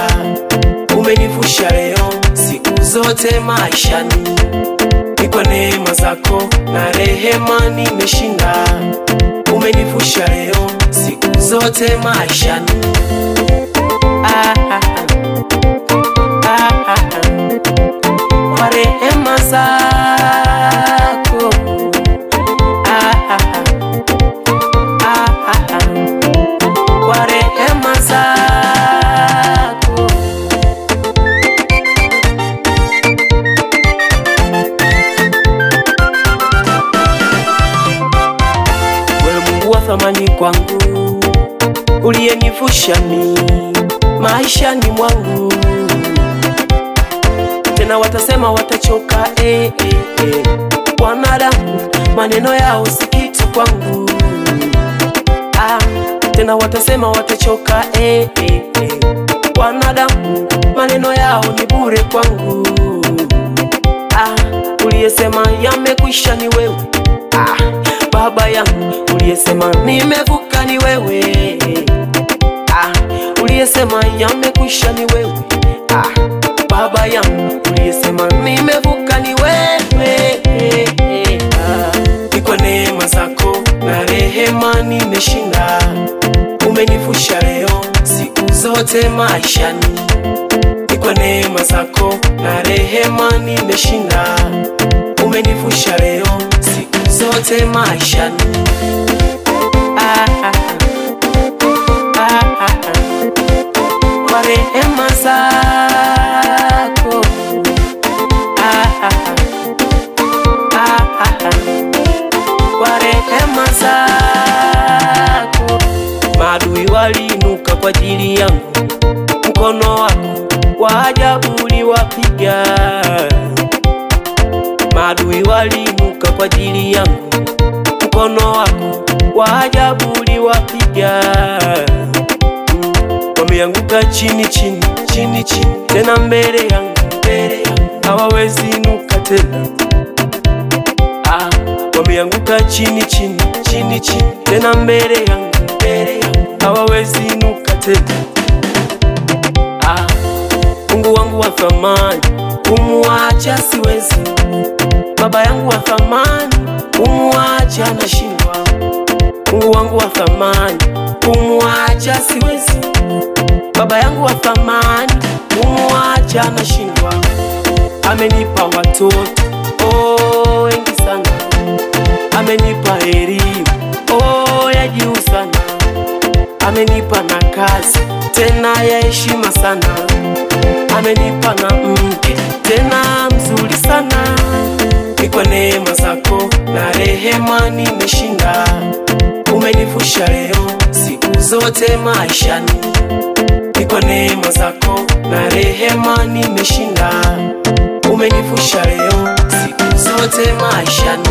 umenivusha leo, siku zote maishani ni kwa neema zako na rehema nimeshinda. Umenivusha leo, siku zote maishani ah, ah, ah, ah, ah. kwa rehema zako ah, ah, ah. Ah, ah, ah. kwa rehema zako wewe Mungu wa thamani kwangu uliyenivusha mi maishani mwangu tena watasema watachoka eh, eh, eh. wanadamu maneno yao si kitu kwangu ah, tena watasema watachoka eh, eh, eh. wanadamu maneno yao ni bure kwangu ah, uliyesema yamekwisha ni wewe ah, baba yangu uliyesema nimevuka ni wewe ah, uliyesema yamekwisha ni wewe ah, baba yangu uliyesema nimevuka ni wewe ah, ni kwa neema zako na rehema nimeshinda umenivusha leo siku zote maishani ni kwa neema zako na rehema nimeshinda umenivusha leo siku zote maishani ah, ah, ah, ah, ah. kwa rehema zako ah, ah, ah, ah, ah, ah. kwa rehema zako maadui waliinuka kwa ajili yangu mkono wako wa ajabu uliwapiga maadui waliinuka kwa ajili yangu mkono wako wa ajabu uliwapiga Mm, wameanguka chini chini chini chini tena mbele yangu mbele yangu hawawezi inuka tena ah, wameanguka chini chini chini chini tena mbele yangu mbele yangu hawawezi inuka tena ah, Mungu wangu wa thamani kumwacha siwezi, baba yangu wa thamani kumwacha nashindwa, Mungu wangu wa thamani kumwacha siwezi, baba yangu wa thamani kumwacha nashindwa, amenipa watoto oh, wengi sana, amenipa elimu oh, ya juu sana, amenipa na kazi tena ya heshima sana, amenipa na mke tena mzuri sana. Ni kwa neema zako na rehema nimeshinda, umenivusha leo siku zote maishani. Ni kwa neema zako na rehema nimeshinda, umenivusha leo siku zote maishani.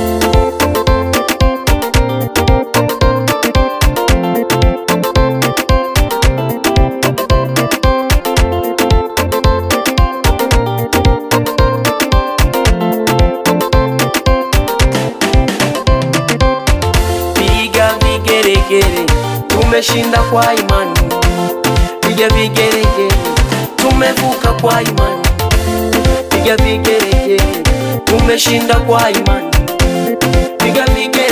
piga vigeregere, tumeshinda kwa imani. Piga vigeregere, tumevuka kwa imani. Piga vigeregere, tumeshinda kwa imani. Piga vigeregere